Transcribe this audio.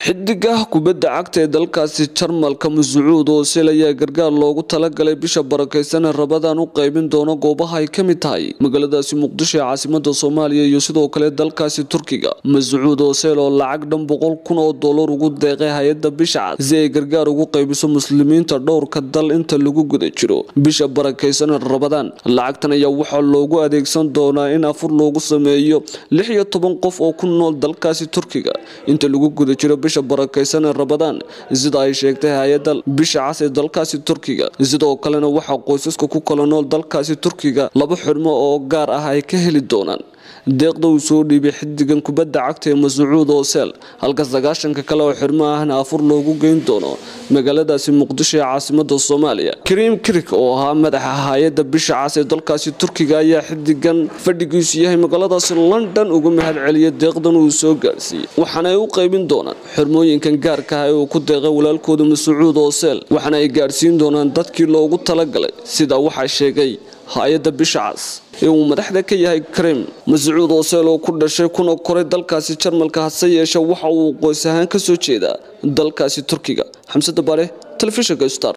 xidigaha kubadda cagta ee dalkaasi jarmalka mascuud oosil ayaa gargaar loogu talagalay bisha barakeysan ee rabadan u qaybin doono goobaha ay ka mid tahay magaaladaasi muqdisho ee caasimada soomaaliya iyo sidoo kale dalkaasi turkiga mascuud oosel oo lacag dhan boqol kun oo dollar ugu deeqay hay-adda bisha cad si ay gargaar ugu qaybiso muslimiinta dhowrka dal inta lagu guda jiro bisha barakeysan ee rabadaan lacagtan ayaa waxaa loogu adeegsan doonaa in afur loogu sameeyo lix iyo toban qof oo ku nool dalkaasi turkiga inta lagu guda jiro bisha barakeysan ee rabadaan sida ay sheegtay hay-adda bisha cas ee dalkaasi turkiga sidoo kalena waxaa qoysaska ku kala nool dalkaasi turkiga laba xidhmo oo gaar ah ay ka heli doonaan deeqda uu soo dhiibay xidigan kubadda cagta ee mascuud oosel halka sagaashanka kale oo xidhmo ahna afur loogu geyn doono magaaladaasi muqdisho ee caasimada soomaaliya kariim kirik oo ahaa madaxa hay-adda bisha cas ee dalkaasi turkiga ayaa xidigan fadhigiisu yahay magaaladaasi london uga mahad celiyay deeqdan uu soo gaarsiiyey waxaana ay u qaybin doonaan xirmooyinkan gaarka ah ee uu ku deeqay walaalkooda mascuud oosel waxaana ay gaarsiin doonaan dadkii loogu talagalay sidaa waxaa sheegay hay-adda bisha cas ee uu madaxda ka yahay karim mascuud ooseel oo ku dhashay kuna koray dalkaasi jarmalka hase yeeshe waxa uu qoys ahaan ka soo jeedaa dalkaasi turkiga xamsada bare telefishinka star